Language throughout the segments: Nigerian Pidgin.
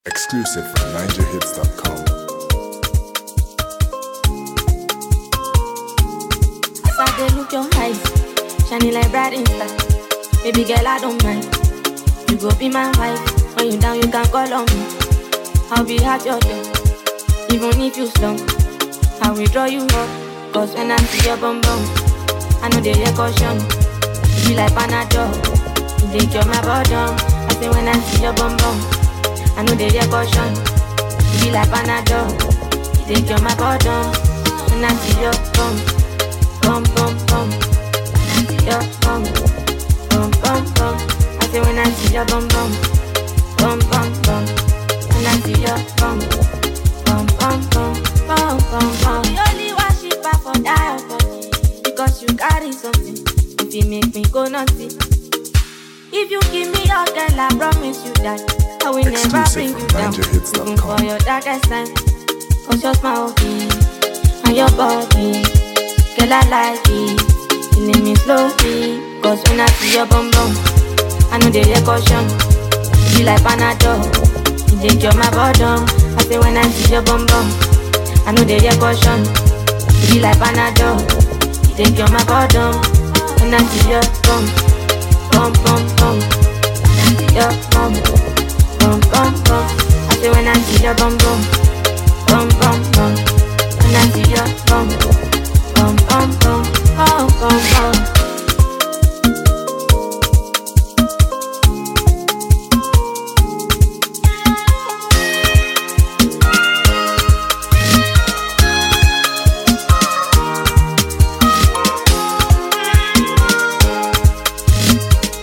Exclusive from NigerHits.com. As I dey look your eyes, shining like bright insta. Baby girl, I don't mind. You go be my wife. When you down, you can call on me. I'll be at your door, even if you slump. I will draw you up, cause when I see your bum bum, I know they hear caution. You be like Panadol, you dey cure my bottom. I say when I see your bum bum, I know they hear caution. You be like Panadol, you dey cure my bottom. When I see your bum bum bum bum. Your bum bum bum bum. I say when I see your bum bum bum bum bum. When I see your bum bum bum bum bum bum bum. We only worship her for that your body because you carry something. If you make me go naughty. If you give me your girl, I promise you that I will never Exclusive bring you from down. NigerHits.com. Even for your darkest time. Cause your smile okay, and your body Girl, I like it Killing me slowly Cause when I see your bum bum I know they hear caution You be like Panadol You dey cure my bottom I say when I see your bum bum I know they hear caution You be like Panadol You dey cure my bottom When I see your bum Bum bum bum When I see your bum Bum bum bum I say when I see your bum bum Bum bum bum When I see your bum Bum bum bum Bum bum bum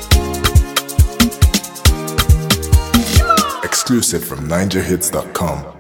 Exclusive from NigerHits.com.